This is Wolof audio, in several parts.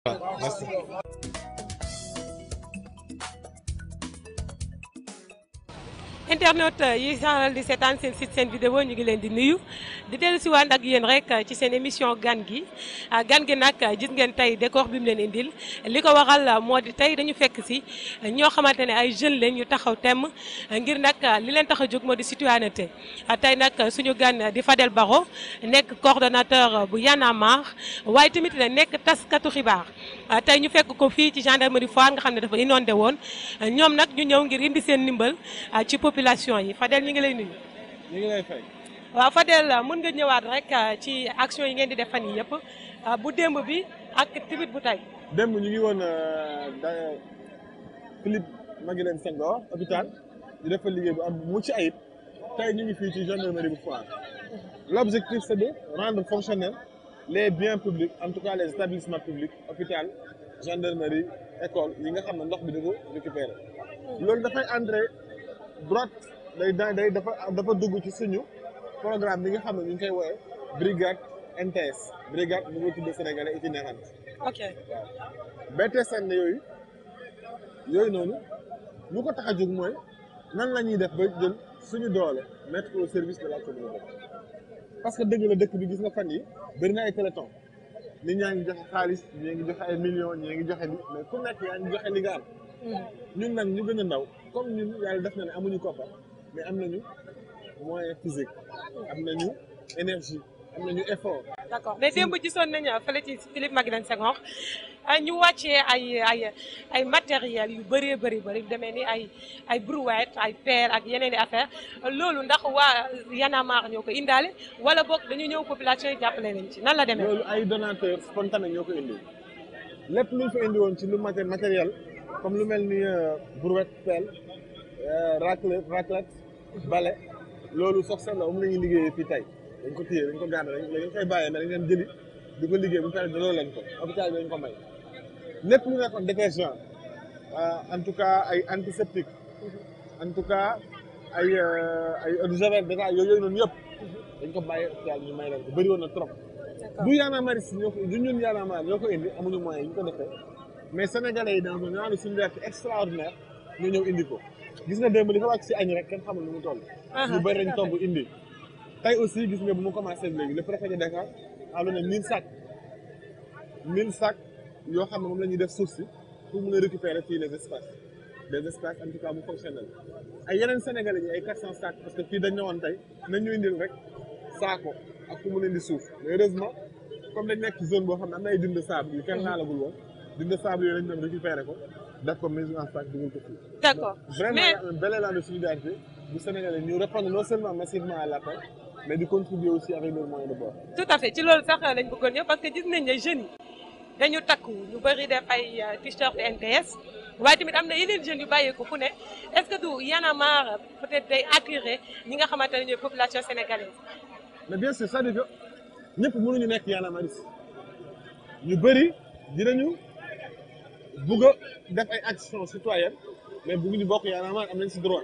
merci. internaute yi saxal di seetaan seen site seen vidéo ñu ngi leen di nuyu di dellu si waan ak yéen rek ci seen émission gan gi gan gi nag gis ngeen tey décor bi mu leen indil li ko waral moo di tey dañu fekk si ñoo xamante ne ay jeunes leen yu taxaw temm ngir nag li leen tax a jóg moo di citoyenneté tey nag suñu gan di Fadel Barro nekk coordonnateur bu Y'en a marre waaye tamit nekk taskatu xibaar tey ñu fekk ko fii ci gendarmerie Foire nga xam ne dafa inondé woon ñoom nag ñu ñëw ngir indi seen ndimbal ci population yi Fadel ñu ngi lay nuyu. ñu ngi lay fay. waaw Fadel mën nga ñëwaat rek ci action yi ngeen di def fan yi yëpp bu démb bi ak tamit bu tey. démb ñu ngi woon da Philippe Maguilène Senghor hôpital di def fa liggéey bu am mucc ayib tey ñu ngi fii ci gendarmerie bu Foire l'objectif c'est de rendre fonctionnels les biens publics en tout cas les établissements publics hôpital gendarmerie école yi nga xam ne ndox bi da ko récupérer loolu dafay entrer droite day day dafa dafa dugg ci suñu programme bi nga xam ne ñu ngi koy woowee brigade NTS brigade nouveau type de sénégalais itinérante ok BTSN yooyu yooyu noonu lu ko tax a jóg mooy nan la ñuy def ba jël suñu doole mettre au service de la communauté parce que dëgg la dëkk bi gis nga fan yi bëri na ay téléthon nit ñaa ngi joxe xaalis ñii ngi joxe ay millions ñii ngi joxe li mais ku nekk yaa ngi joxe li nga am ñun nag ñu gën a ndaw comme ñun yàlla def na ne amuñu koppar mais am nañu moyen physique am nañu énergie am nañu effort. d'accord mais démb gisoon nañu fële ci Philippe Maguilène Senghor ñu wàccee ay ay ay matériels yu bëree bëri bëri demee ni ay ay brouette ay pelle ak yeneen i affaire loolu ndax waa Y'en a marre ñoo ko indaale wala boog dañu ñëw population yi jàppale nañ ci nan la demee. loolu ay donateurs spontanés ñoo ko indi lépp lu ñu fa indi woon ci lu matériel comme lu mel ni brouette pelle raclette raclette balai loolu sox seen la moom la ñuy liggéeyee fii tey dañ ko téye dañ ko gàdde dañ dañ koy bàyyee mais dañ leen jëli di ko liggéey bu pare daloo leen ko hôpital bi dañ ko may lépp lu nekkoon détergent en tout cas ay antiseptique en tout cas ay ay eau de javel déjà yooyu yooyu noonu yëpp dañ ko bàyyee hôpital ñu may leen ko bëri woon na trop du Y'en a marre ñoo ko du ñun Y'en a marre ñoo ko indi amuñu moyen yi ñu ko defee mais sénégalais yi dans un genre de solidarité extraordinaire ñu ñëw indi ko gis nga démb li fa wàcc si añ rek kenn xamul nu mu toll ñu bëri dañ togg indi tey aussi gis nga bu mu commencé léegi le préfet de Dakar a donné mille sacs mille sacs yoo xam ne moom la ñuy def suuf si pour mun a récupérer fii les espaces des espaces en tout cas mu fonctionnel ay yeneen sénégalais yi ay quatre cent sacs parce que fii dañ ñëwoon tey nañ ñu indil rek saako ak fu mu leen di suuf mais heureusement comme dañ nekk ci zone boo xam ne am na ay dund de sable yu kenn laalagul woon dund de sable yooyu lañ doon récupérer ko def ko mise en sac dugal ko fii d'accord vraiment il y a un bel élan de solidarité bu sénégalais ñu répondre non seulement massivement à l'appel mais di contribuer aussi avec leurs moyens de bord. tout à fait ci loolu sax lañ bëggoon ñëw parce que gis nañ ne jeunes yi dañu takku ñu bëri def ay t-shirt NTS waaye tamit am na yeneen jeunes yu bàyyeeku fu ne est-ce que du Y'en a marre peut-être day attirer ñi nga xamante ne ñooy population sénégalaise. mais bien sûr c'est-à-dire que ñëpp mënuñu nekk Y'en a marre ñu bëri dinañu bugg a def ay actions citoyennes mais bugguñu bokk Y'en a marre am nañ ci droit.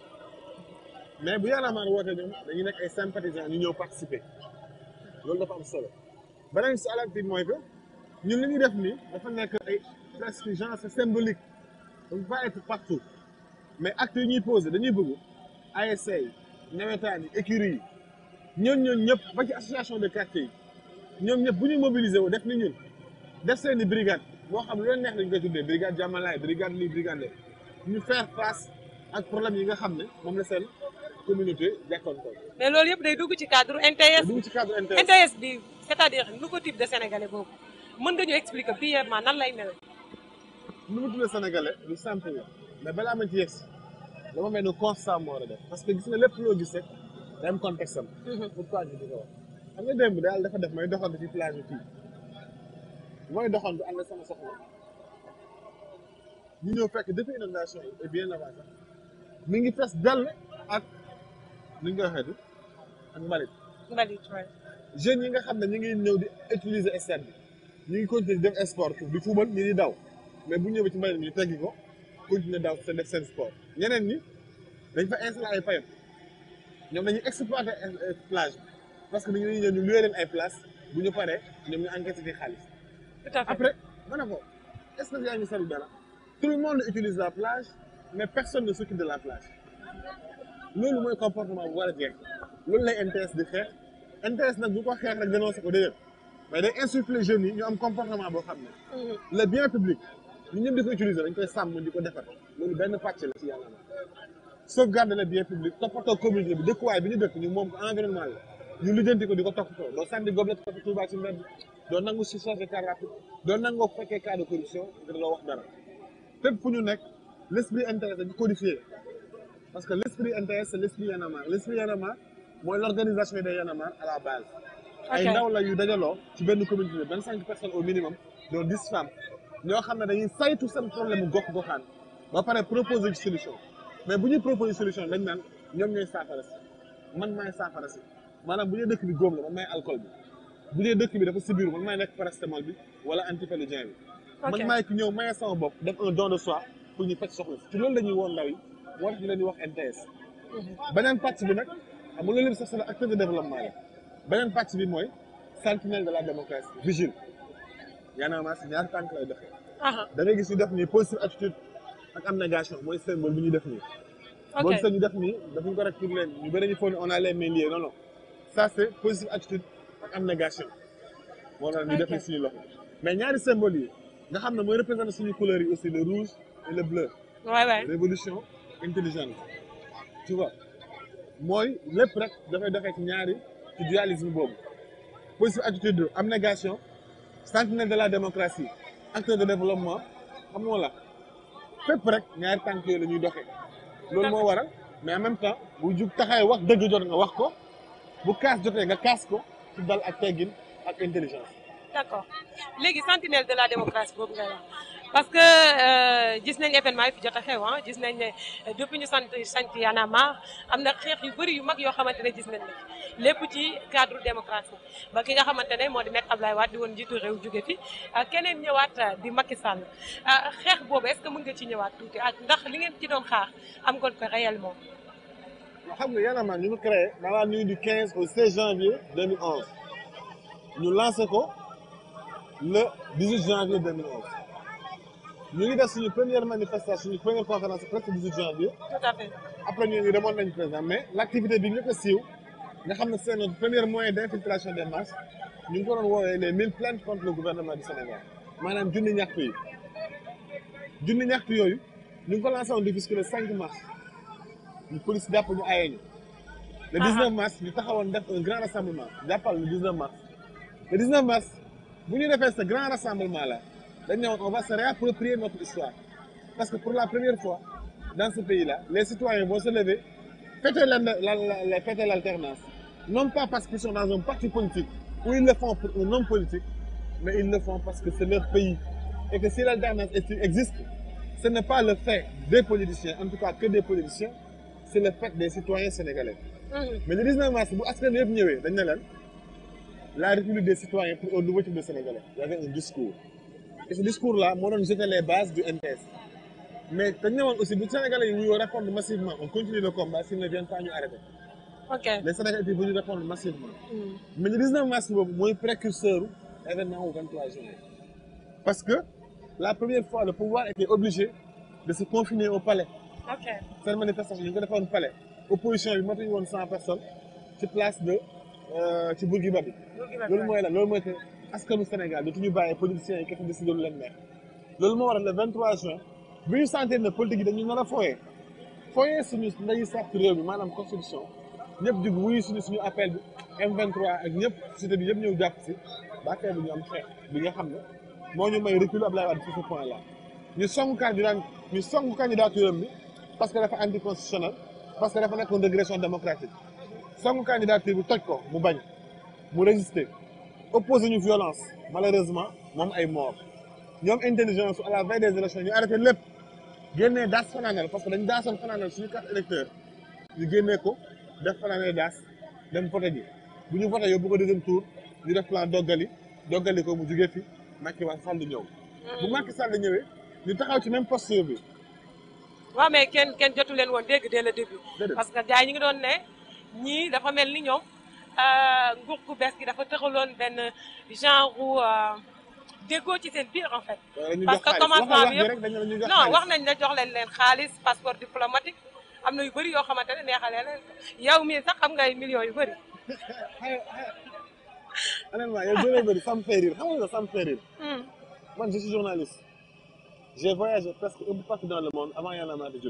mais bu Y'en a marre woote ñoom dañuy nekk ay sympathisants ñu ñëw participer loolu dafa am solo beneen si àlati mooy que ñun li ñuy def nii dafa nekk ay presque genre c'est symbolique on peut pas être partout mais actes yi ñuy poser dañuy bëgg ASC yi nawetaan yi écurie yi ñoom ñoom ñëpp ba ci association de quartier yi ñoom ñëpp bu ñu mobiliser wu def ni ñun def seen i brigade boo xam lu leen neex lañ koy tuddee brigade jàmmalaay brigade lii brigade ñu faire face ak problème yi nga xam ne moom la seen communauté jàkkoontoon. mais loolu yëpp day dugg ci cadre NTS. dugg ci cadre NTS NTS bi c'est-à-dire nouveau type de sénégalais boobu mën nga ñu expliquer brièvement nan lay mel. nouveau type de sénégalais lu simple la mais balaa ma ci yegsi dama mel ni constat moo war a def parce que gis nga lépp loo gis rek day am contexte am. pourquoi ñu di ko wax. xam nga démb daal dafa def may doxantu ci plage bi fii mooy doxantu ànd sama soxla ñu ñëw fekk depuis inondation yi et bien avant sax mi ngi fees dell ak. ni ñu koy waxee ak mbalit. mbalit waay. jeunes yi nga xam ne ñu ngi ñëw di utiliser stade bi ñu ngi continuer di def sport di fubal ñi di daw mais bu ñëwee ci mbalit mi ñu teggi ko continuer daw seen def seen sport ñeneen ñi dañ fa installer ay payam ñoom dañuy exploiter plage parce que dañuy ñëw ñu louer leen ay place bu ñu paree ñoom ñu encaissé ci xaalis. tout à fait après ma ne ko est-ce que yaa ngi seetlu dara tout le monde utilise la plage mais personne ne s'occupe de la plage loolu mooy comportement bu war a jeex loolu lay NTS di xeex NTS nag bu ko xeex rek dénoncé ko déedéet mais day insuffler jeunes yi ñu am comportement boo xam ne le bien public ñu ñëpp di ko utiliser dañ koy sàmm di ko defar loolu benn pàcc la ci yàlla na sauvegarder le bien public toppatoo communauté bi dëkkuwaay bi ñu dëkk ñu moom ko environnement la ñu lijjanti ko di ko toppatoo doo sànni gobelet ko Touba ci mbedd doo nangu si chargé car rapide doo nangoo fekkee cas de corruption nga doo wax dara fépp fu ñu nekk l' esprit intéressé dañu codifié parce que l' esprit intéressé c'est l' esprit Y'en a marre l' esprit Y'en a marre mooy l' organisation des Y'en a marre à la base ay ndaw la yu dajaloo ci benn communauté vingt cinq personnes au minimum dont dix femmes ñoo xam ne dañuy saytu seen problème mu gox goxaan ba pare proposer ci solution mais bu ñuy proposer solution dañ naan ñoom ñooy saafara si man maay saafara si maanaam bu dee dëkk bi góom la man maay alcool bi bu dee dëkk bi dafa sibiru man maay nekk paracétamol bi wala antipaludien bi man maay ki ñëw maye sama bopp def un don de soi pour ñu faj soxla ci loolu la ñuy woon ndaw yi moo tax ñu leen di wax NTS beneen pàcc bi nag xam nga loolu lépp sax c'est acteur de développement la beneen pàcc bi mooy sentinelle de la démocratie vigile yaanaama si ñaari tànk lay doxee da ngay gis ñu def nii positive attitude ak abnégation mooy symbole bi ñuy def nii boo gisee ñu def nii dafuñ ko rek pour leen ñu bëri ñu foog ne on a les mains liées non non ça c'est positive attitude ak abnégation moo tax ñu def nii suñu loxo mais ñaari symbole yi nga xam ne mooy représenter suñu couleurs yi aussi le rouge et le bleu waay waay révolution intelligente tu vois mooy lépp rek dafay doxee ci ñaari ci dualisme boobu positive attitude abnégation sentinelle de la démocratie acteur de développement xam nga la fépp rek ñaari tànk yooyu la ñuy doxee loolu moo waral mais en même temps bu jug taxawee wax dëgg jot nga wax ko bu kaas jotee nga kaas ko ci dal ak teggin ak intelligence d'accord léegi sentinelle de la démocratie boobu ngay wax parce que gis nañ événement yi fi jot a xew ah gis nañ ne depuis ñu sant sant Y'en a marre am na xeex yu bëri yu mag yoo xamante ne gis nañ ne lépp ci cadre démocratie ba ki nga xamante ne moo di nekk Ablaye Wade di woon njiitu réew jóge fi keneen ñëwaat di Macky Sall xeex boobu est-ce que mën nga ci ñëwaat tuuti ak ndax li ngeen ci doon xaar am ngeen ko réellement. xam nga Y'en a marre ñu ngi créé dans la nuit du 15 au 16 janvier 2011 ñu lancé ko le 18 janvier 2011 ñu ngi def suñu première manifestation suñu première conférence presque 18 janvier. tout à fait. après ñu ngi demoon nañu président mais l' activité bi ñu ko siiw nga xam ne c'est notre premier moyen d' infiltration des masses ñu ngi ko doon woowee les mille plaintes contre le gouvernement du Sénégal maanaam junni ñaxtu yi junni ñaxtu yooyu ñu ngi ko lancé woon depuis le 5 mars ñu police jàpp ñu ayee ñu. le 19 mars ñu taxawoon def un grand rassemblement jàppal le 19 mars. le 19 mars bu ñu defee ce grand rassemblement là dañ ne woon on va se réapproprier notre histoire parce que pour la première fois dans ce pays là les citoyens vont se lever fêter la la la fêter l'alternance non pas parce qu'ils sont dans un parti politique ou ils le font pour un homme politique mais ils le font parce que c'est leur pays et que si l'alternance existe ce n'est pas le fait des politiciens en tout cas que des politiciens c'est le fait des citoyens sénégalais mais le 19 mars bu askan yëpp ñëwee dañ ne leen la République des citoyens pour un nouveau type de Sénégalais. Il y avait un discours. Et ce discours-là, moi, on jetait les bases du NTS. Mais aussi, les Sénégalais ils répondre massivement. On continue le combat s'ils ne viennent pas nous arrêter. ok Les Sénégalais étaient venus répondre massivement. Mais le 19 mars, c'est précurseur de l'événement au 23 juin. Parce que la première fois, le pouvoir était obligé de se confiner au palais. ok Cette manifestation, il y avait un palais. Opposition, il y avait 100 personnes sur place de ci Bourguiba bi loolu mooy la loolu mooy que askanu Sénégal dootuñu bàyyi politiciens yi kese décidé lu leen neex loolu moo waral le 23 juin bi ñu sentir ne politique yi dañu nar a fooyee fooyee suñu ndeyu sàrt réew mi maanaam constitution ñëpp jug wuyu suñu suñu appel bi M23 ak ñëpp société bi yëpp ñëw jàpp si ba affaire bi ñu am xeex bi nga xam ne moo ñu may recul Abdoulaye Wade sur ce point là ñu song candidat ñu song candidature am bi parce que dafa anticonstitutionnel parce que dafa nekkoon régression démocratique song candidature bi toj ko mu bañ mu résister opposé ñu violence malheureusement moom ay mort ñoom intelligence à la veille des élections ñu arrêté lépp génnee daas fanaanal parce que dañu daasoon fanaanal suñu carte électeur ñu génnee ko def fanaanal daas dem voté ji bu ñu voté yóbbu ko deuxième tour ñu def plan doggali doggali ko mu jugee fi Macky Sall ñëw bu Macky Sall ñëwee ñu taxaw ci même posture bi waaw mais kenn kenn jotu leen woon dégg dès le début Déedéet. parce que gars yi ñu ngi doon ne ñii dafa mel ni ñoom nguur gu bees gi dafa tëxaloon benn genre déggoo ci seen biir en fait. dañu parce jox que xaalis commencement waxal bi wax yëpp rek dañu la ñu jox non xaalis. wax nañ ne jox leen leen xaalis passeport diplomatique am na yu bëri yoo xamante ne neexalee leen ko yow mii sax xam nga ay millions yu bëri. honnêtement yow bëree bëri ça me fait rire xam nga ça me fait rire Hmm. man je suis journaliste j'ai voyagé presque un peu partout dans le monde avant Y'en a marre di judd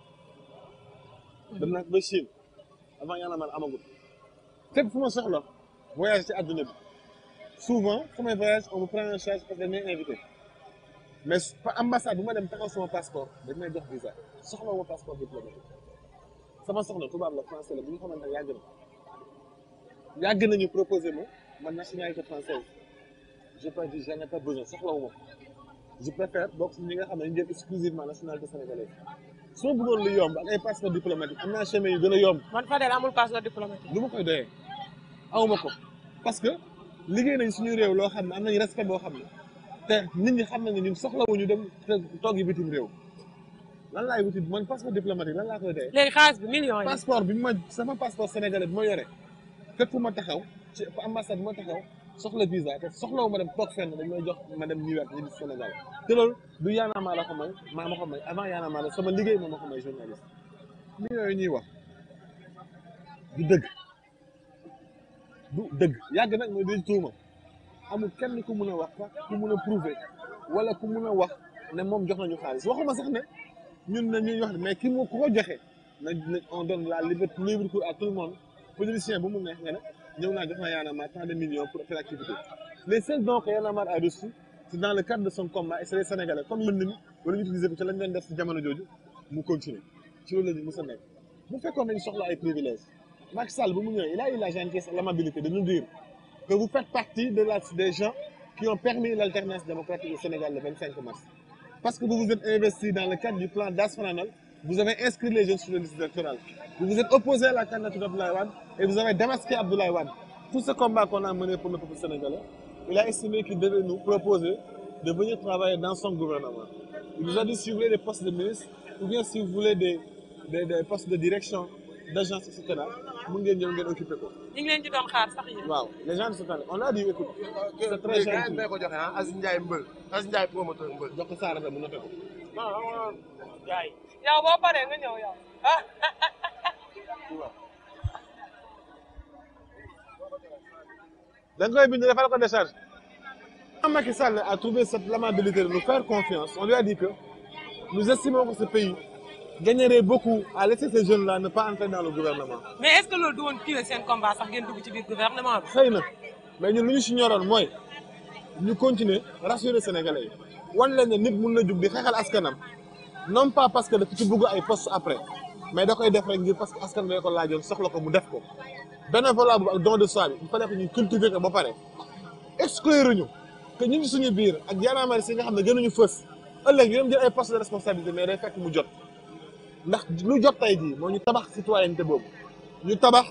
dem naa ba Chine avant Y'en a marre amagul fépp fu ma soxla voyage ci àdduna bi souvent fu may voyage on me prend en charge parce que dañ may invité mais su- pa- ambassade bu ma dem taxaw sama passeport dañ may jox visa soxla ma passeport diplomatique sama soxna tubaab la français la bu ñu xamante ne yàgg na yàgg nañu proposé ma ma nationalité française j'ai pas dit j'en ai pas besoin soxlawu ma ko je préfère bokk si ñi nga xam ne ñu jël exclusivement nationalité sénégalaise su ma bëggoon lu yomb ak ay passeport diplomatique am naa chemin yu gën a yomb man Fadel amul passeport diplomatique. lu ma koy doyee awma ko parce que liggéey nañ suñu réew loo xam ne am nañ respect boo xam ne te nit ñi xam nañ ne ñun soxlawuñu dem te toog yi bitim réew lan laay wuti man passeport diplomatique lan laa koy doyee léegi xaalis bi millions yi. passeport bi ma sama passeport sénégalais bi ma yore fépp fu ma taxaw ci ambassade bi ma taxaw soxla visa te soxlawu ma dem toog fenn dañ may jox ma dem New York ñu di Sénégal te loolu du Y'en a marre la ko may maa ma ko may avant Y'en a marre la sama liggéey moo ma ko may journaliste mi yooyu ñuy wax du dëgg du dëgg yàgg nag mooy day tuuma amul kenn ku mun a wax sax ku mun a prouver wala ku mun a wax ne moom jox nañu xaalis waxuma sax ne ñun ne ñuy wax ne mais ki mu ku ko joxe na na on donne la liberté libre cours à tout le monde politicien bu mu neex nga ne ñëw naa jox naa Y'en a marre tant de millions pour telle activité les seuls dons que Y'en a marre a reçu c'est dans le cadre de son combat et c'est les Sénégalais comme mën mi wala ñu utiliser ko ci lañ leen def si jamono jooju mu continuer ci loolu la ñu mës a nekk bu fekkoon nañu soxla ay privilèges Macky Sall bu mu ñëwee il a eu la gentillesse et l'amabilité de nous dire que vous faites partie de la des gens qui ont permis l'alternance démocratique au Sénégal le 25 mars parce que vous vous êtes investi dans le cadre du plan Das Fananol, vous avez inscrit les jeunes sur le liste électorale. Vous vous êtes opposé à la candidature d'Abdoulaye Wade et vous avez démasqué Abdoulaye Wade. Tout ce combat qu'on a mené pour le peuple sénégalais, il a estimé qu'il devait nous proposer de venir travailler dans son gouvernement. Il nous a dit si vous voulez des postes de ministre ou bien si vous voulez des, des, des postes de direction, d'agence, etc., vous pouvez venir occuper quoi. ñu ngi leen ci doon xaar sax yéen. Waaw, les gens de ce temps on a dit écoute, c'est très léegi gentil. may ko joxe ah Aziz Ndiaye mbël Aziz Ndiaye promoteur mbël. jox ko Saara mu noté ko. non non gars yi. yow boo paree nga ñëw yow. ah da nga koy bind defal ko décharge. Quand Macky Sall a trouvé cette l'amabilité de nous faire confiance, on lui a dit que nous estimons que ce pays gagnerait beaucoup à laisser ces jeunes-là ne pas entrer dans le gouvernement. mais est-ce que loolu du woon tuer seen combat sax ngeen dugg ci biir gouvernement bi. xëy na mais ñun lu ñu si ñoroon mooy ñu continuer rassurer Sénégalais yi wan leen ne nit mun na jug di xeexal askanam non pas parce que dafa ci bugg ay poste après mais da koy def rek ngir parce que askan bi ko laajoon soxla ko mu def ko bénévolat bu ak don de soi bi il fallait que ñu cultiver ko ba pare exclure ñu que ñu ngi suñu biir ak yaanaamari si nga xam ne gënuñu fës ëllëg ñu dem jël ay poste de responsabilité mais day fekk mu jot ndax lu jot tey jii moo ñu tabax citoyenneté boobu ñu tabax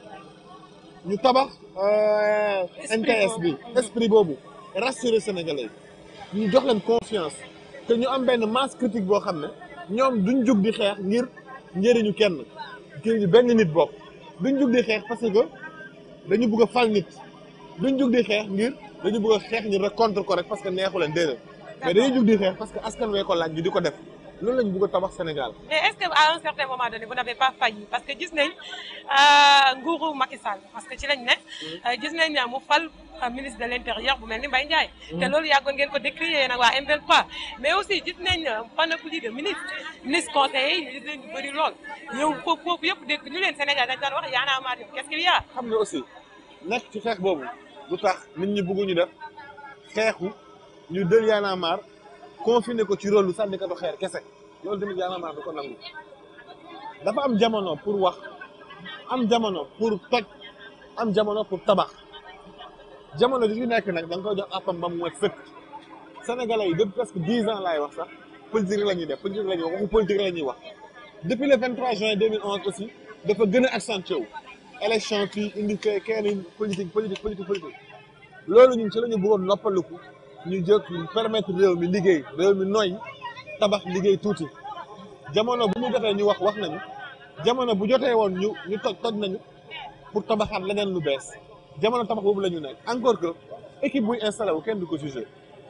ñu tabax euh, Esprit NKS bi boobu. esprit boobu rassurer sénégalais yi ñu jox leen confiance que ñu am benn masse critique boo xam ne ñoom duñ jug di xeex ngir njëriñu kenn njëriñu benn nit bopp duñ jug di xeex parce que dañu bëgg a fal nit duñ jug di xeex ngir dañu bëgg a xeex ñu rek contre ko rek parce que neexu leen déedéet mais dañuy jug di xeex parce que askan wee ko laaj ñu di ko def loolu lañu bëgg a tabax Sénégal mais est-ce que à un certain moment donné vous n'avez pas failli parce que gis nañ euh, nguuru Macky Sall parce que ci lañ ne euh, gis nañ ne mu fal euh, ministre de l'intérieur bu mel ni Mbaye Ndiaye te loolu yàggoon ngeen ko décrier nag waa M23 mais aussi gis nañ euh, panoplie de ministres ministres conseillers yi gis nañ ñu bëri lool yow foofu foofu yëpp dégg ñu leen Sénégal dañ daan wax Y'en a marre qu'est-ce qu'il y a xam nga aussi nekk ci xeex boobu du tax nit ñi bëgguñu def xeexu ñu dël Y'en a marre confiné ko ci rôle lu sànni ko xeer kese loolu tamit Y'en a marre du ko nangu dafa am jamono pour wax am jamono pour toj am jamono pour tabax jamono ji fi nekk nag da nga koy jox àppam ba mu mat sëkk sénégalais yi depuis presque dix ans laay wax sax politique rek la ñuy def politique la ñuy wax waxu politique rek la ñuy wax depuis le 23 juin 2011 aussi dafa gën a accentué wu élection fii indi kay kenn politique politique politique politique loolu ñun ci la ñu bëggoon noppaliku ñu jóg ñu permettre réew mi liggéey réew mi noy tabax liggéey tuuti jamono bu mu jotee ñu wax wax nañu jamono bu jotee woon ñu ñu toj toj nañu pour tabaxaat leneen lu bees jamono tabax boobu la ñu nekk encore que équipe buy installé wu kenn du ko jugé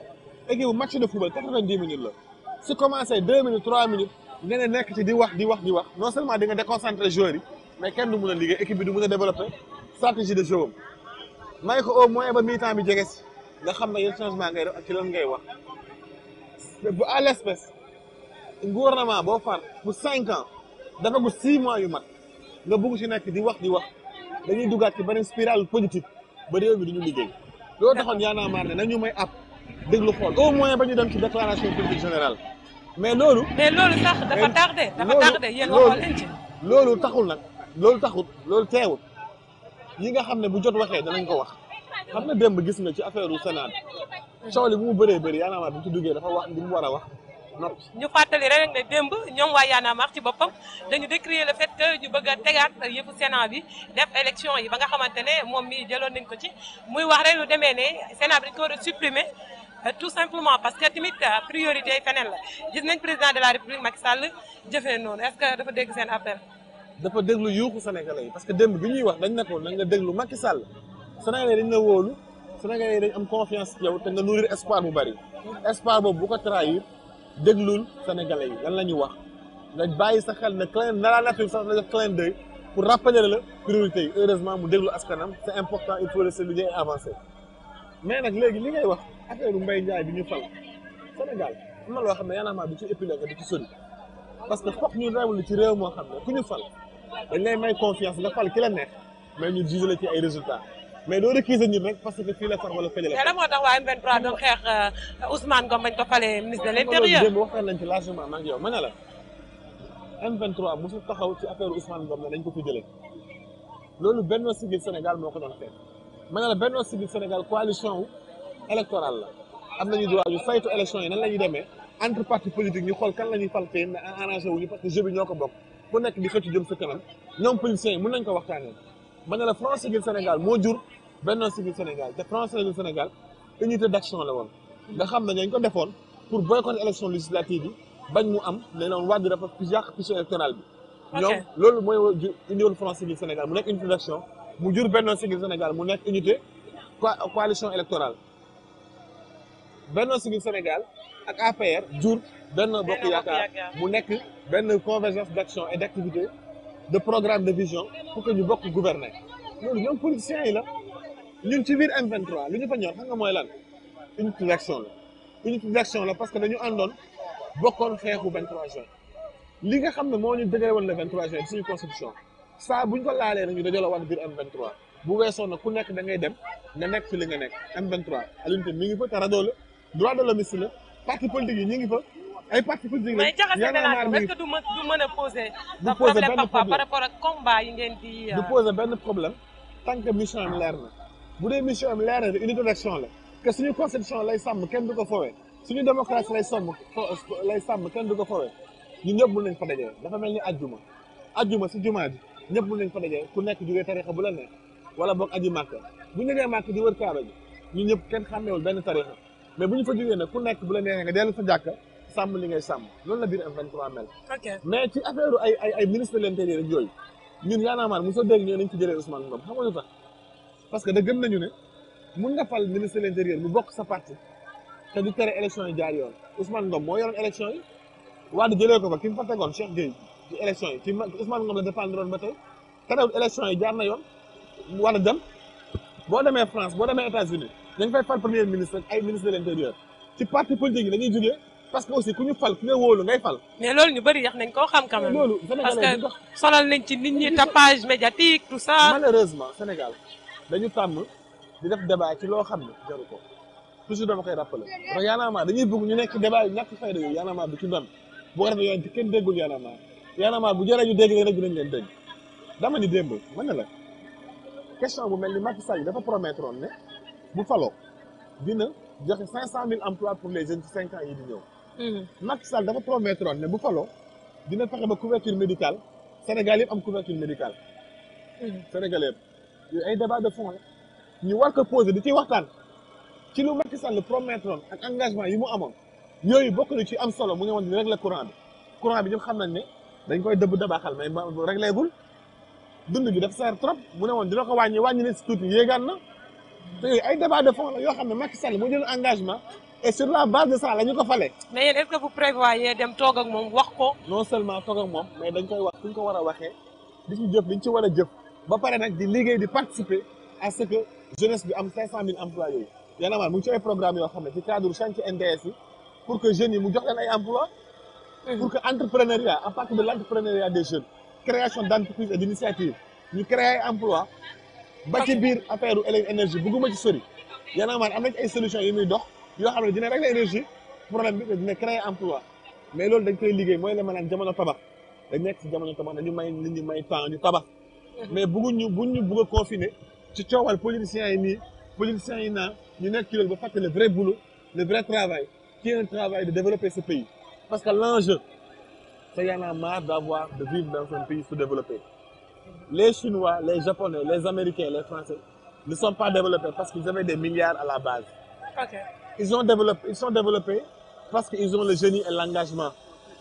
équipe bu match de football quatre-vingt-dix minutes la su commencé deux minutes trois minutes nga ne nekk ci di wax di wax di wax non seulement di nga déconcentré joueurs yi mais kenn du mun a liggéey équipe bi du mun a développer stratégie de jeu am may ko au moins ba mi-temps bi jege si nga xam ne yan changement ngay def ak ci lan ngay wax mais bu à l'espèce gouvernement boo far pour cinq ans dafa gu six mois yu mat nga bugg ci nekk di wax di wax dañuy duggaat ci beneen spirale politique ba réew mi du ñu liggéey loolu taxoon Y'en a marre ne nañu may app déglu xool au moins ba ñu dem ci déclaration politique générale mais loolu mais loolu sax dafa mais tardé dafa loolu- tardé yéen waxoo loolu- leen ci. loolu taxul nag loolu taxul loolu teewul yi nga xam ne bu jot waxee danañ ko wax xam nga démb gis nga ci affaire u Sénat coow li bu mu bëree bëri Y'en a marre bi mu ci duggee dafa wax li mu war a wax noppi ñu fàttali rek ne démb ñoom waa Y'en a marre ci boppam dañu décrier le fait que ñu bëgg a tegaat yëfu Sénat bi def élection yi ba nga xamante ne moom mi jëloon nañ ko ci muy wax rek lu demee ne Sénat bi dañ ko war a supprimer euh, tout simplement parce que tamit euh, priorité yi feneen la gis nañ président de la république Macky Sall jëfee noonu est-ce que dafa dégg seen appel. dafa déglu yuuxu Sénégalais yi parce que démb bi ñuy wax dañ ne ko na nga déglu Macky Sall Sénégalais yi dañ la wóolu Sénégalais yi dañ am confiance ci yow te nga nourrir espoir bu bari espoir boobu bu ko trahir déglul Sénégalais yi lan la ñu wax nga bàyyi sa xel ne clin na la nature sax na def clin d'œil pour rappeler la priorité yi heureusement mu déglu askanam c'est important il faut le souligner et avancer mais nag léegi li ngay wax affaire Mbaye Ndiaye bi ñu fal Sénégal am na loo xam ne Y'en a marre du ci épilogue du ci sori parce que foog ñu réewlu ci réew moo xam ne ku ñu fal dañ lay may confiance nga fal ki la neex mais ñu juge la ci ay résultats mais doo recuser ñun rek parce que fii la far wala fële la mais lan moo tax waa M23 doon xeex euh, Ousmane Ngom bañ ko falee ministre de l'intérieur. démb waxtaan nañ ci largement maa ngi yow ma ne la M23 mosul taxaw ci affaire Ousmane Ngom ne dañ ko fi jëlee loolu Benno Siggil Sénégal moo ko doon xeex ma ne la Benno Siggil Sénégal coalition wu électorale la am nañu droit ñu saytu élection yi nan la ñuy demee entre parti politique ñu xool kan la ñuy fal tey mais arrangé wuñu parce que jeu bi ñoo ko bokk ku nekk di xëcc jëm sa kanam ñoom politiciens yi mën nañ ko waxtaanee ma ne la Front Siggil Sénégal moo jur Benno Siggil Sénégal te Front Siggil Sénégal unité d'action la woon nga xam ne dañ ko defoon pour boycotter élection législative yi bañ mu am ne loon wàddi dafa yàq fichier électoral bi Ok. ñoom loolu mooy wa- ju- indi woon Front Siggil Sénégal mu nekk unité d'action mu jur Benno Siggil Sénégal mu nekk unité co- coalition électorale Benno Siggil Sénégal ak APR jur Benno Bokk Bokk Yaakaar Yaakaar. mu nekk benn convergence d'action et d'activité de programme de vision pour que ñu bokk gouverner loolu ñoom politiciens yi la ñun ci biir M23 li ñu fa ñor xam nga mooy lan unité d'action la unité d'action la parce que dañu àndoon bokkoon xeexu 23 juin li nga xam ne moo ñu dëgëre woon le 23 juin ci suñu constitution saa buñ ko laalee rek ñu dajaloo waat biir M23 bu weesoo nag ku nekk da ngay dem nga nekk fi li nga nekk M23 Alioune Tine mi ngi fa te rajo la droit de l'homme la parti politique yi ñu ngi fa ay parti politique mais jaxase Y'en a marre mélange mi est-ce ngi que du mën du mën a poser. Du un poser problème benn parfois par problème. rapport ak combat yi ngeen di. du poser benn problème tant que mission am leer na bu dee mission am leer na unité d'action la que suñu constitution lay sàmm kenn du ko fowee suñu démocratie lay sàmm fo- lay sàmm kenn du ko fowee ñun ñëpp mën nañ fa dajee dafa mel ni ajjuma ajjuma si jumaa ji ñëpp mën nañ fa dajee ku nekk jógee tarixa bu la neex wala boog aji màkk bu ñu nee màkk di wër kaaba ji ñun ñëpp kenn xàmmeewul benn tarixa mais bu ñu fa jógee nag ku nekk bu la neexee nga dellu sa jàkka sàmm li ngay sàmm loolu la biir M23 mel ok mais ci affaire ay ay ay ministre de l'intérieur ak yooyu ñun Y'en a marre mosoo dégg ñoo nañ ci jëlee Ousmane Ngom xam nga lu tax parce que da gëm nañu ne mun nga fal ministre de l'intérieur mu bokk sa parti te du tere élection yi jaar yoon Ousmane Ngom moo yoroon élection yi Wade jëlee ko fa ki mu fa tegoon Cheikh Gueye ci élection yi ci ma Ousmane Ngom la défendre woon ba tey terewul élection yi jaar na yoon mu war a dem boo demee France boo demee États-Unis dañ fay fal premier ministre ak ay ministre de l'intérieur ci parti politique yi dañuy jógee parce que aussi ku ñu fal ku nga wóolu ngay fal mais loolu ñu bëri yax nañ koo xam quand même. loolu parce Sénégalais que du dox sonal nañ ci nit ñi tapage médiatique tout ça. malheureusement Sénégal dañu tàmm di def débat ci loo xam ne jaru ko toujours dama koy rappeler parce que Y'en a marre dañuy bëgg ñu nekk débat yu ñàkk fayda yooyu Y'en a marre du ci ndam boo ko defee yoon ci kenn déggul Y'en a marre Y'en a marre bu jëree ñu dégg leen rek dinañ leen dégg dama ni démb mën na la question bu mel ni Macky Sall dafa promettre woon ne bu faloo dina joxe cinq cent mille emplois pour les jeunes ci cinq ans yi di ñëw Mhm. Macky Sall dafa promettre woon ne bu faloo dina fexe ba couverture médicale Sénégal yëpp am couverture médicale Mhm. Sénégalais yëpp yooyu ay débat de fond la ñu war ko poser di ci waxtaan ci lu Macky Sall promettre woon ak engagement yi mu amoon yooyu bokk na ci am solo mu ngi woon di régler courant bi courant bi ñëpp xam nañ ne dañ koy dëbb dabaaxal mais ba réglé gul dund bi dafa seer trop mu ne woon dina ko wàññi wàññi ne si tuuti yéegaan na te yooyu ay débat de fond la yoo xam ne Macky Sall moo jël engagement et sur la base de ça la ñu ko fale mais yéen est-ce que vous prévoyez dem toog ak moom wax ko non seulement toog ak moom mais dañ koy wax fu ñu ko war a waxee di ci jëf di ñu ci war a jëf ba pare nag di liggéey di participer à ce que jeunesse bi am 500 000 emplois yooyu Y'en a marre mu ngi ci ay programme yoo xam ne ci cadre chantier NDS yi pour que jeunes yi mu jox leen ay emplois pour que entrepreneuriat à partir de l'entrepreneuriat des jeunes création d'entreprise et d'initiative ñu créer ay emploi ba ci biir affaire u énergie bugguma ci sori Y'en a marre am nañ ay solutions yu muy dox yoo xam ne dina régler énergie problème bi te dina créer emploi mais loolu dañ koy liggéey mooy la ma naan jamono tabax dañ nekk si jamono tabax dañu may nit ñi may temps ñu tabax mais bëgguñu buñ ñu bëgg a confiner ci coowal politiciens yi nii politiciens yi naa ñu nekk ci loolu ba fàtte le vrai boulot le vrai travail qui est un travail de développer ce pays parce que l'enjeu c'est y en a marre d'avoir de vivre dans un pays sous-développé les Chinois les Japonais les Américains les Français ne sont pas développés parce qu'ils avaient des milliards à la base ok ils ont développé ils sont développés parce qu'ils ont le génie et l'engagement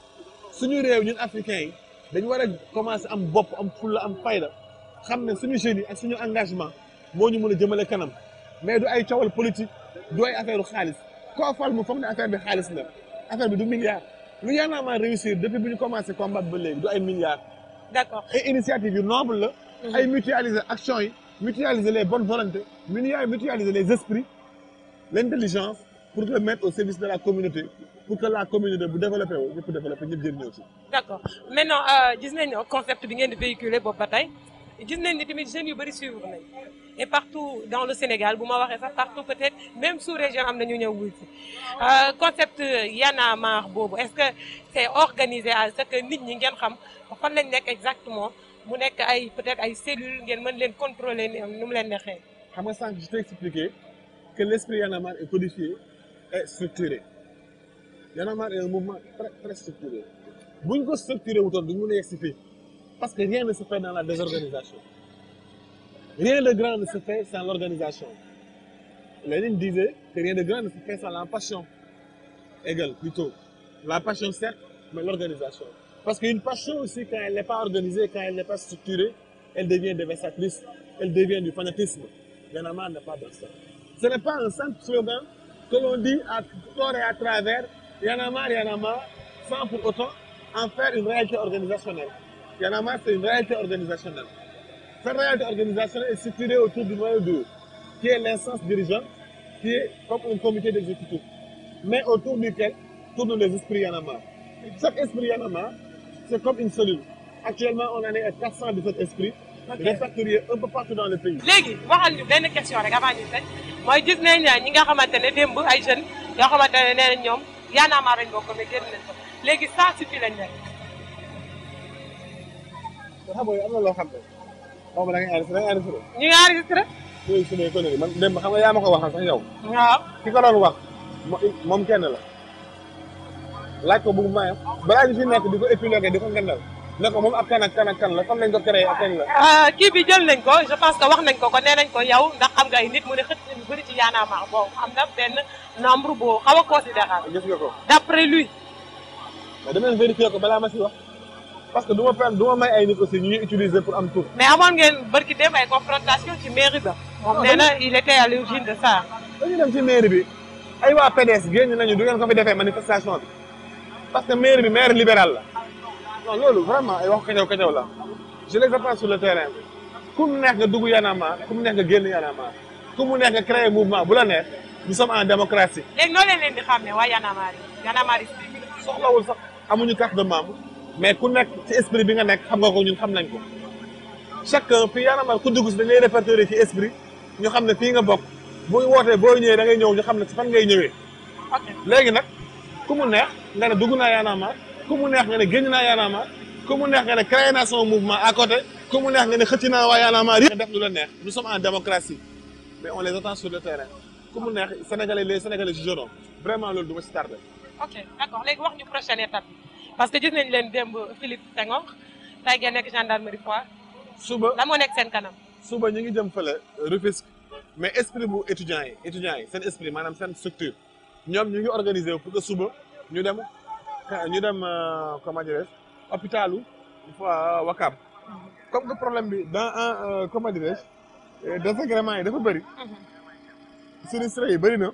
suñu réew ñun africains yi dañu war a commencer am bopp am fulla am fayda xam ne suñu génie ak suñu engagement moo ñu mën a jëmale kanam mais du ay coowal politique du ay affaire xaalis koo fal mu foog ne affaire bi xaalis la affaire bi du milliard lu Y'en a marre réussir depuis bu ñu commencé combat ba léegi du ay milliards d'accord ay initiative yu noble la ay mutualiser action yi mutualiser les bonnes volontés mutualiser mutualiser les esprits l'intelligence pour le mettre au service de la communauté pour que la communauté bu développé wu ñëpp développé ñëpp jëriñoo ci d'accord maintenant euh, gis nañ concept bi ngeen di véhiculer boobu ba tey gis nañ ni tamit jeunes yu bëri suivre nañ et partout dans le Sénégal bu ma waxee sax partout peut-être même sous région am na ñu ñëw wuy si concept Y'en a marre boobu est-ce que c'est organisé à ce que nit ñi ngeen xam fan lañ nekk exactement mu nekk ay peut-être ay cellules ngeen mën leen contrôler nu mu leen neexee. xam nga sànq je t'ai expliqué que l'esprit Y'en a marre est codifié et structuré Y'en a marre est un mouvement très très structuré bu ñu ko structuré wutoon duñu mën a yegg si fii parce que rien ne se fait dans la désorganisation rien de grand ne se fait sans l'organisation Lénine disait que rien de grand ne se fait sans la passion égale plutôt la passion certes mais l'organisation parce qu'une passion aussi quand elle n'est pas organisée quand elle n'est pas structurée elle devient dévastatrice elle devient du fanatisme Y'en a marre n'est pas dans ça ce n'est pas un simple slogan que l'on dit à tort et à travers Y'en a marre Y'en a marre sans pour autant en faire une réalité organisationnelle Y'en a marre c'est une réalité organisationnelle cette réalité organisationnelle est structurée autour du noyau dur qui est l'instance dirigeante qui est comme un comité d'exécutif mais autour duquel tournent les esprits Y'en a marre chaque esprit Y'en a marre c'est comme une cellule actuellement on en est à 417 esprits répertoriés un peu partout dans le pays léegi waxal ñu benn question rek avant ñu tëj mooy gis nañ ñi nga xamante ne démb ay jeunes yoo xamante ne nee nañ ñoom Y'en a marre lañ bokk mais génn nañ ko léegi ça suffit lañ nekk. te xam nga am na loo xam ne xaw ma da ngay enregistré da ngay enregistré ñu ngi enregistré. yooyu su dee connerie man démb xam nga yaa ma ko waxal sax yow waaw. ki ko doon wax mo- moom kenn la laaj ko bu mu mayam balaa ñu fi nekk di ko épilogué di ko ngandal ne ko moom ab kan ak kan ak kan la fan lañ ko créé ak kañ la kii bi jël nañ ko je pense que wax nañ ko ko nee nañ ko yow ndax xam nga ay nit mu ne xët ñu bëri ci Y'en a marre bon am na benn nombre boo xaw a considérable gis nga ko d'après lui. mais dama leen vérifier ko balaa ma si wax parce que du ma perm du ma may ay nit aussi ñu ñuy utiliser pour am tour mais amoon ngeen barki dem ay confrontation ci mairie ba. moom nee na il était à l'origine de ça. dañuy dem ci mairie bi ay waa PDS génn nañu du ngeen ko fi defee manifestation bi parce que mairie bi maire libéral la non loolu vraiment ay wax kacaw kacaw la je les apprends sur le terrain ku mu neex nga dugg Y'en a marre ku mu neex nga génn Y'en a marre ku mu neex nga créer mouvement bu la neex nous sommes en démocratie léegi noo leen leen di xam ne waa Y'en a marre yi Y'en a marre yi soxlawul sax amuñu carte de membre mais ku nekk ci esprit bi nga nekk xam nga ko ñun xam nañ ko chacun fii Y'en a marre ku dugg si dañ lay répertorier ci esprit ñu xam ne fii nga bokk booy wootee boo ñëwee da ngay ñëw ñu xam ne si fan ngay ñëwee ok léegi nag ku mu neex nga ne dugg naa Y'en a marre ku mu neex nga ne génn naa Y'en a marre ku mu neex nga ne créé naa sama mouvement à côté ku mu neex nga ne xëcc naa waa Y'en a marre yëpp def lu la neex nous sommes en démocratie mais on les attend sur le terrain ku mu neex sénégalais les sénégalais jugeront vraiment loolu du ma si tardé ok d'accord léegi wax ñu prochaine étape bi parce que gis nañ leen démb Philippe Senghor tey ngeen nekk gendarmerie Foire suba lan moo nekk seen kanam. suba ñu ngi jëm fële Rufisque mais esprit bu étudiants yi étudiants yi seen esprit maanaam seen structure ñoom ñu ngi organiser wu pour que suba ñu dem ñu dem euh, comment dirais je hôpitalu fois Wakam comme que problème bi dans un euh, comment dirais je désagrément yi dafa bëri sinistré yi bëri na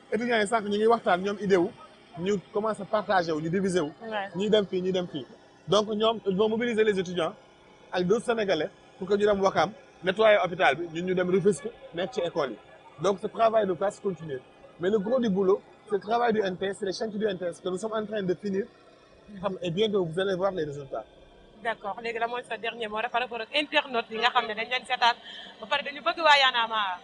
étudiants yi sànq ñu ngi waxtaan ñoom idée wu ñu commencé partager wu ñu diviser wu. Ouais. ñii dem fii ñii dem fii donc ñoom ils vont mobiliser les étudiants ak d'autres sénégalais pour que ñu dem Wakam nettoyer hôpital bi ñun ñu dem Rufisque nekk ci école yi donc ce travail de classe continue mais le gros du boulot c'est le travail du NTS c'est les chantiers du NTS que nous sommes en train de finir xam et bientôt vous allez voir les résultats d'accord léegi la mooy sa dernier mot rek par rapport ak internautes yi nga xam ne dañ leen seetaan ba pare dañu bëgg waa Y'en a marre.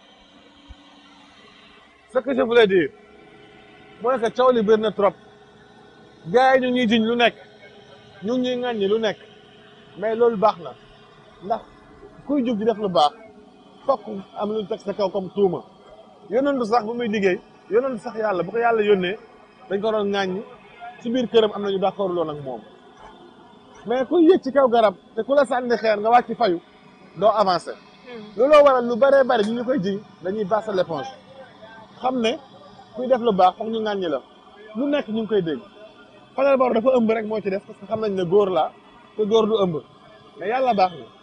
ce que je voulais dire mooy que coow li bëri na trop gars yi ñu ngi ñuy jiñ lu nekk ñu ngi ñuy ŋàññi lu nekk mais loolu baax na ndax kuy jug di def lu baax fokk am lu ñu teg sa kaw comme tuuma yonentu sax bu muy liggéey yonentu sax yàlla bu ko yàlla yónnee dañ ko doon ŋàññi ci biir këram am nañu d'accord loon ak moom mais kuy yëg ci kaw garab te ku la sànni xeer nga wàcc fayu doo avancer looloo waral lu bëree bëri ñu ñu koy jiñ dañuy passer l'éponge xam ne kuy def lu baax foog ñu ŋàññi la lu nekk ñu ngi koy dégg Fadel Barro dafa ëmb rek moo ci def parce que xam nañ ne góor laa te góor du ëmb mais yàlla baax na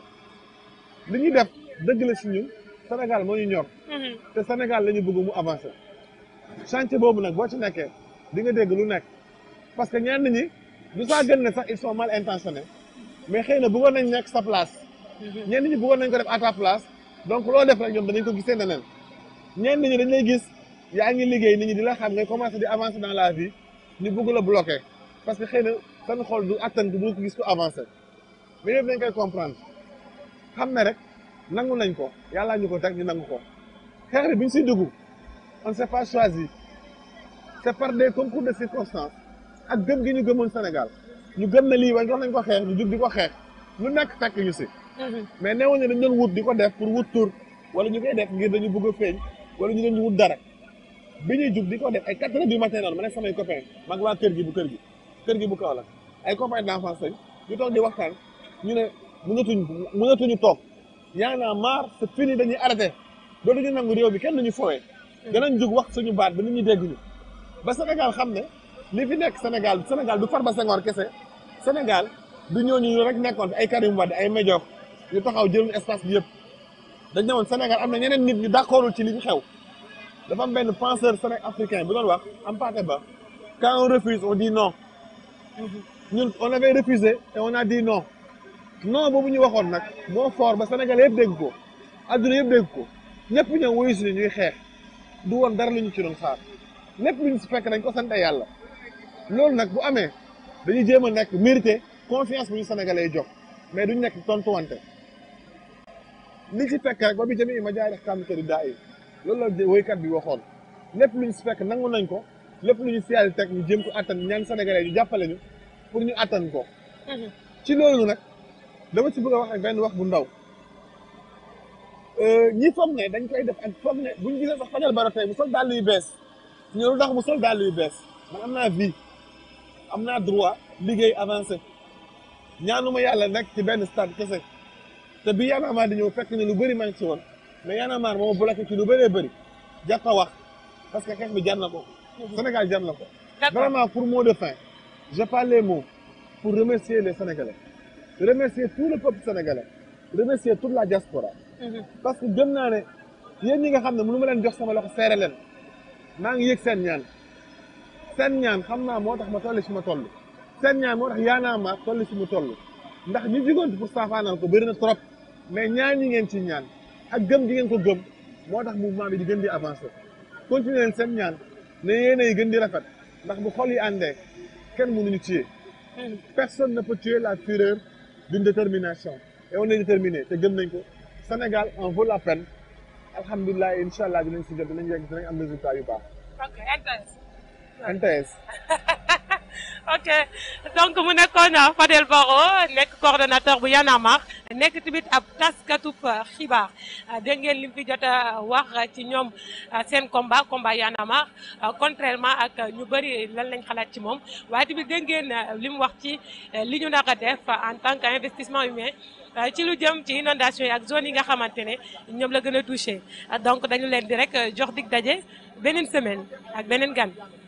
li ñuy def dëgg la si ñun Sénégal moo ñu ñor te Sénégal la ñu bëgg mu avancer chantier boobu nag boo ci nekkee di nga dégg lu nekk parce que ñenn ñi du saa gën ne sax ils sont mal intentionnés mais xëy na bëggoon nañ nekk sa place ñenn ñi bëggoon nañ ko def à ta place donc loo def rek ñoom danañ ko gisee neneen ñenn ñi dañ lay gis yaa ngi liggéey nit ñi di la xam ngay commencer di avancer dans la vie ñu bëgg la bloquer parce que xëy na seen xol du attan du ko gis ko avancer mais yëpp dañ koy comprendre xam ne rek nangu nañ ko yàllaa ñu ko teg ñu nangu ko xeex bi bi ñu siy dugg on s'est pas choisi c'est par des concours de circonstances ak gëm gi ñu gëmoon Sénégal ñu gëm na lii waaye jox nañ ko xeex ñu jug di ko xeex lu nekk fekk ñu si mais neewoon ne dañ doon wut di ko def pour wut tur wala ñu koy def ngir dañu bëgg a feeñ wala ñu doon wut dara bi ñuy jug di ko def ay quatre heures du matin noonu ma ne samay copains mag waa kër gi bu kër gi kër gi bu kaw la ay copains d'enfance lañ ñu toog di waxtaan ñu ne mënatuñ mënatuñu toog yaa naa maar c'est fini dañuy arrêté dootuñu nangu réew bi kenn duñu fowee danañ jug wax suñu baat ba nit ñi dégg ñu ba Sénégal xam ne li fi nekk Sénégal Sénégal du Farba Senghor kese Sénégal du ñooñu rek nekkoon fi ay Karim Wade ay médiocre ñu taxaw jël espace bi yëpp dañ ne woon Sénégal am na ñeneen nit ñu d'accordul ci li fi xew dafa am benn penseur séné africain bu doon wax Hampâté Bâ quand on refuse on dit non ñun on avait refusé et on a dit non non boobu ñu waxoon nag moo fort ba Sénégal yëpp dégg ko adduna yëpp dégg ko ñëpp ñëw wuyu si ñuy xeex du woon dara lu ñu ci doon xaar lépp lu ñu si fekk dañ ko sant yàlla loolu nag bu amee dañuy jéem a nekk mérité confiance bu ñu sénégalais jox mais duñ nekk tontuwante li ci fekk rek ba bi jëmi ma jaay def kàmmutari daa yi loolu la woykat bi waxoon lépp lu ñu si fekk nangu nañ ko lépp lu ñu siyaal teg ñu jéem ko attan ñaan sénégalais ñu jàppale ñu pour ñu attan ko ci loolu nag dama ci bëgg a wax ak benn wax bu ndaw ñi foog ne dañ koy def ak foog ne buñ gisee sax Fadel Barro tey mu sol dàll yu bees ñu lu tax mu sol dàll yu bees man am naa vie am naa droit liggéey avancé ñaanuma yàlla nekk ci benn stade kese te bi Y'en a marre di ñëw fekk ne lu bëri maa ngi ci woon mais Y'en a marre moo bloqué ci lu bëree bëri jar ko wax parce que xeex bi jar na ko Sénégal jar na ko vraiment pour mot de fin je parle les mots pour remercier les Sénégalais remercier tout le peuple sénégalais remercier toute la diaspora parce que gëm naa ne yéen ñi nga xam ne mënu ma leen jox sama loxo seere leen maa ngi yëg seen ñaan seen ñaan xam naa moo tax ma toll si ma toll seen ñaan moo tax Y'en a marre toll si mu toll ndax ñu jigoon pour saafaanal ko bëri na trop mais ñaan ñi ngeen ci ñaan ak gëm gi ngeen ko gëm moo tax mouvement bi di gën di avancer continuer leen seen ñaan ne yéen yi gën di rafet ndax bu xol yi àndee kenn mënuñu tuer personne ne peut tuer la fureur d'une détermination et on est déterminé te gëm nañ ko Sénégal en vaut la peine alhamdulilah incha allah dinañ si jot dinañ yegg dinañ am résultat yu baax. ok NTS. NTS. ok donc mu nekkoon Fadel Barro nekk coordonnateur bu Y'en a marre nekk tamit ab taskatub xibaar dégg ngeen li mu fi jot a wax ci ñoom seen combat combat Y'en a marre contrairement ak ñu bëri lan lañ xalaat ci moom waaye tamit dégg ngeen li mu wax ci li ñu nar a def en tant que investissement humain ci lu jëm ci inondation yi ak zone yi nga xamante ne ñoom la gën a touché donc dañu leen di rek jox dig daje beneen semaine ak beneen gan.